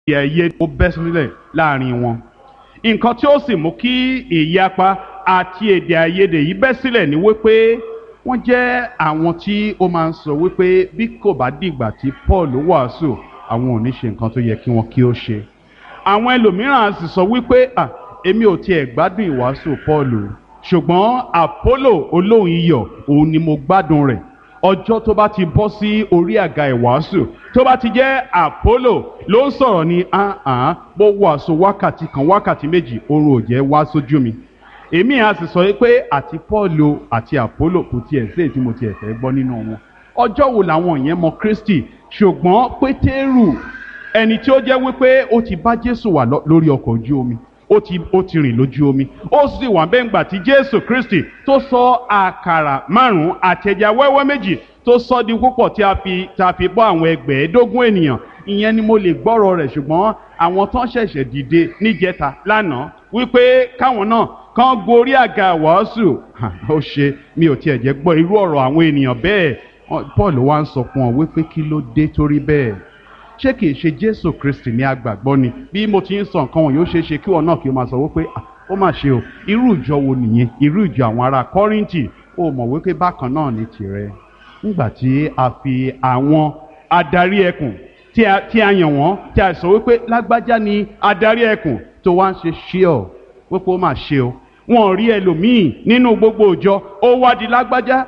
èdè àìyedè ó bẹ́ sílẹ̀ láàrin wọn nǹkan tí ó sì mú kí ìyapa àti èdè àìyedè yìí bẹ́ sílẹ̀ ni wípé wọ́n jẹ́ àwọn tí ó máa ń sọ wípé bí kò bá dìgbà tí Paul wàásù àwọn ò ní ṣe nǹkan tó yẹ kí wọ́n kí ó ṣe àwọn ẹlòmíràn sì sọ wípé à èmi ò tiẹ̀ gbádùn ìwàásù Paul ṣùgbọ́n Apollo olóhùn iyọ̀ òun ni mo gbádùn rẹ̀ ọjọ́ tó bá ti bọ́ sí orí àga ìwàásù tó bá ti jẹ́ Apollo ló ń sọ̀rọ̀ ní ahàn bó wàásù wákàtí kan wákàtí méjì oorun ò jẹ́ wá sójú mi èmi à sì sọ pé àti Paul àti Apollo kò tiẹ̀ sí èyí tí mo tiẹ̀ fẹ́ gbọ́ nínú wọn ọjọ́ wo làwọn yẹn mọ Kristi ṣùgbọ́n Pétérù ẹni tí ó jẹ́ wípé ó ti bá Jésù wà lórí ọkọ̀ ojú omi ó ti ó ti rìn lójú omi ó sì wà bẹ́ẹ̀ ńgbà tí Jésù Kristi tó sọ àkàrà márùn-ún àtẹ̀já wẹ́wẹ́ méjì tó sọ di púpọ̀ tí a fi tí a fi bọ́ àwọn ẹgbẹ̀ẹ́dógún ènìyàn ìyẹn ni mo lè gbọ́rọ̀ rẹ̀ ṣùgbọ́n àwọn tán ṣẹ̀ṣẹ̀ dìde níjẹta lánàá wípé káwọn náà kán gorí àga wàásù ó ṣe mi ò tiẹ̀ jẹ́ gbọ́ irú ọ̀rọ̀ àwọn ènìyàn bẹ́ẹ̀ Paul wá ń sọ fún ọ wípé kí ló dé torí bẹ́ẹ̀ ṣé kìí ṣe Jésù Kristi ní agbàgbọ́ ni bí mo ti ń sọ nǹkan wọn yóò ṣeé ṣe kí wọn náà kí o máa sọ wípé ó mà ṣe o irú ìjọ wo nìyẹn irú ìjọ àwọn ará Kọ́ríńtì ó mọ̀ wípé bákan náà ní tirẹ̀ nígbà tí a fi àwọn adarí ẹkùn tí a tí a yàn wọ́n tí a sọ wípé lágbájá ni adarí ẹkùn tó wá ń ṣe ṣí ọ wípé ó mà ṣe o wọn rí ẹlòmíì nínú gbogbo ìjọ ó wá di lágbájá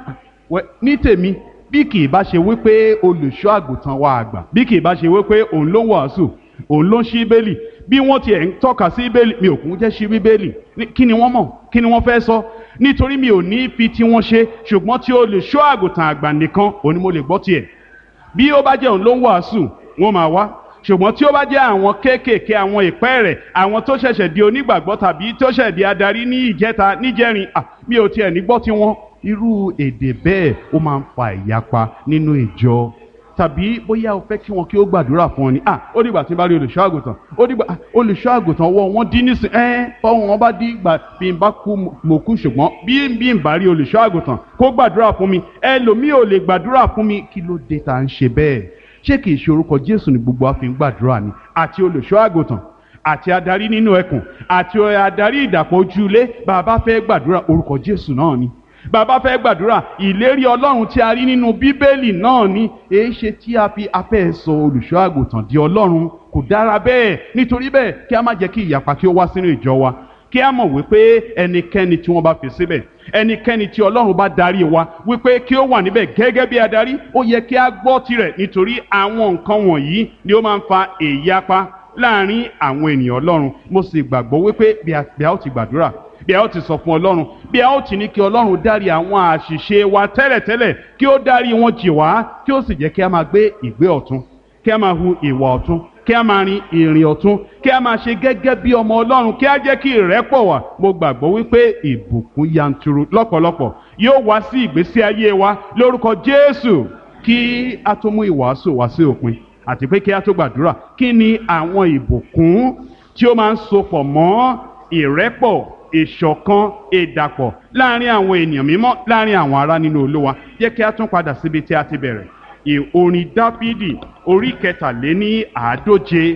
ní tèmi bí kì í bá ṣe wípé olùṣọ́ àgùntàn wa àgbà bí kì í bá ṣe wípé òun ló ń wàásù òun ló ń ṣí bẹ́ẹ̀lì bí wọ́n tiẹ̀ ń tọ́ka sí bẹ́ẹ̀lì mi ò kún jẹ́ ṣí bíbélì kí ni wọ́n mọ̀ kí ni wọ́n fẹ́ sọ nítorí mi ò ní fi tí wọ́n ṣe ṣùgbọ́n tí olùṣọ́ àgùntàn àgbà nìkan òun ni mo lè gbọ́ tiẹ̀ bí ó bá jẹ́ òun ló ń wàásù wọ́n máa wá ṣùgbọ́n tí ó bá jẹ́ àwọn kéékèèké àwọn ìpẹ́ rẹ̀ àwọn tó ṣẹ̀ṣẹ̀ di onígbàgbọ́ tàbí tó ṣẹ̀ di adarí ní ìjẹta níjẹrin mi ò tiẹ̀ ní gbọ́ tiwọn irú èdè bẹ́ẹ̀ ó máa ń fa ìyapa nínú ìjọ tàbí bóyá o fẹ́ kí wọn kí ó gbàdúrà fún ọ ni ah ó dìgbà tí n bá rí olùṣọ́ àgùntàn ó dìgbà olùṣọ́ àgùntàn ọwọ́ wọn dín nísìn ẹ́ ọwọ́ wọn bá dín ìgbà bí n bá kú mo kú ṣùgbọ́n bí bí n bá rí olùṣọ́ àgùntàn kó gbàdúrà fún mi ẹlòmíì ò lè gbàdúrà fún mi kí ló dé tá à ń ṣe bẹ́ẹ̀ ṣé kìí ṣe orúkọ Jésù ni gbogbo wa fi ń gbàdúrà ni àti olùṣọ́ àgùntàn àti adarí nínú ẹkùn àti adarí ìdàpọ̀ ojúlé bàbá fẹ́ gbàdúrà orúkọ Jésù náà ni bàbá fẹ́ gbàdúrà ìlérí ọlọ́run tí a rí nínú bíbélì náà ni èé ṣe tí a fi afẹ́ sọ olùṣọ́ àgùntàn di ọlọ́run kò dára bẹ́ẹ̀ nítorí bẹ́ẹ̀ kí a má jẹ́ kí ìyapa kí ó wá sínú ìjọ wa kí a mọ̀ wípé ẹnikẹ́ni tí wọ́n bá fi síbẹ̀ ẹnikẹ́ni tí ọlọ́run bá darí wa wípé kí ó wà níbẹ̀ gẹ́gẹ́ bí adarí ó yẹ kí a gbọ́ tirẹ̀ nítorí àwọn nǹkan wọ̀nyí ni ó máa ń fa ìyapa láàrin àwọn ènìyàn ọlọ́run mo sì gbàgbọ́ wípé bí a ó ti gbàdúrà bí a ó ti sọ fún ọlọ́run bí a ó ti ní kí ọlọ́run dárí àwọn àṣìṣe wa tẹ́lẹ̀tẹ́lẹ̀ kí ó dárí wọn jì wá kí ó sì jẹ́ kí a máa gbé ìgbé ọ̀tún kí a máa hu ìwà ọ̀tún kí a máa rin ìrìn ọ̀tún kí a máa ṣe gẹ́gẹ́ bí ọmọ ọlọ́run kí a jẹ́ kí ìrẹ́pọ̀ wà mo gbàgbọ́ wípé ìbùkún yanturu lọ́pọ̀lọpọ̀ yóò wá sí ìgbésí ayé wa lórúkọ Jésù kí a tó mú ìwàásù wá sí òpin àti pé kí a tó gbàdúrà kí ni àwọn ìbùkún tí ó máa ń sopọ̀ mọ́ ìrẹ́pọ̀ ìṣọ̀kan ìdàpọ̀ láàrin àwọn ènìyàn mímọ́ láàrin àwọn ará nínú Olúwa jẹ́ kí a tún padà síbi tí a ti bẹ̀rẹ̀ orin Dáfídì orí kẹtàléní àádóje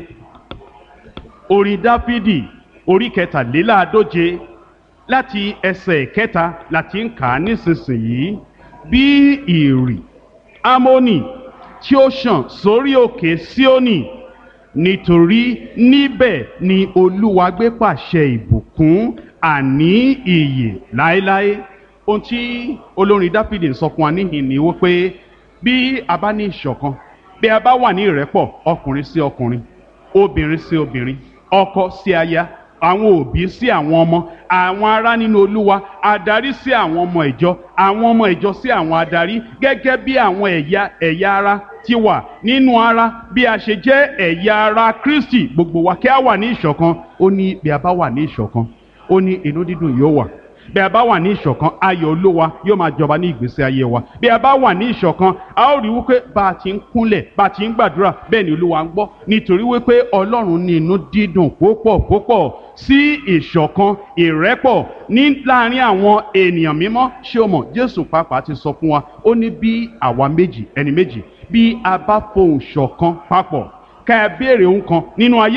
orin Dáfídì orí kẹtàléláàádóje láti ẹsẹ̀ kẹta láti ń kà á nísinsìnyí bí ìrì Ámónì tí ó ṣàn sórí òkè Síónì nítorí níbẹ̀ ni Olúwa gbé pàṣẹ ìbùkún àní ìyè láéláé ohun tí olórin dáfídì ń sọ fún wa níhìn ní wípé bí a bá ní ìṣọ̀kan bí a bá wà ní ìrẹ́pọ̀ ọkùnrin sí ọkùnrin obìnrin sí obìnrin ọkọ sí aya àwọn òbí sí àwọn ọmọ àwọn ará nínú olúwa adarí sí àwọn ọmọ ìjọ àwọn ọmọ ìjọ sí àwọn adarí gẹ́gẹ́ bí àwọn ẹ̀yà ẹ̀yà ara ti wà nínú ara bí a ṣe jẹ́ ẹ̀yà ara kristi gbogbo wa kí a wà ní ìṣọ̀kan ó ní bí a bá wà ní ìṣọ̀kan ó ní inú dídùn yóò wà bí a bá wà ní ìṣọ̀kan ayọ̀ olúwa yóò máa jọba ní ìgbésí ayé wa bí a bá wà ní ìṣọ̀kan a ó rí wípé bá a ti ń kúnlẹ̀ bá a ti ń gbàdúrà bẹ́ẹ̀ ni olúwa ń gbọ́ nítorí wípé ọlọ́run ní inú dídùn púpọ̀ púpọ̀ sí ìṣọ̀kan ìrẹ́pọ̀ ní láàrin àwọn ènìyàn mímọ́ ṣé o mọ̀ jésù pàápàá ti sọ fún wa ó ní bí àwa méjì ẹni méjì bí a bá fohùn ṣọ̀kan papọ̀ ká ẹ béèrè ohun kan nínú ayé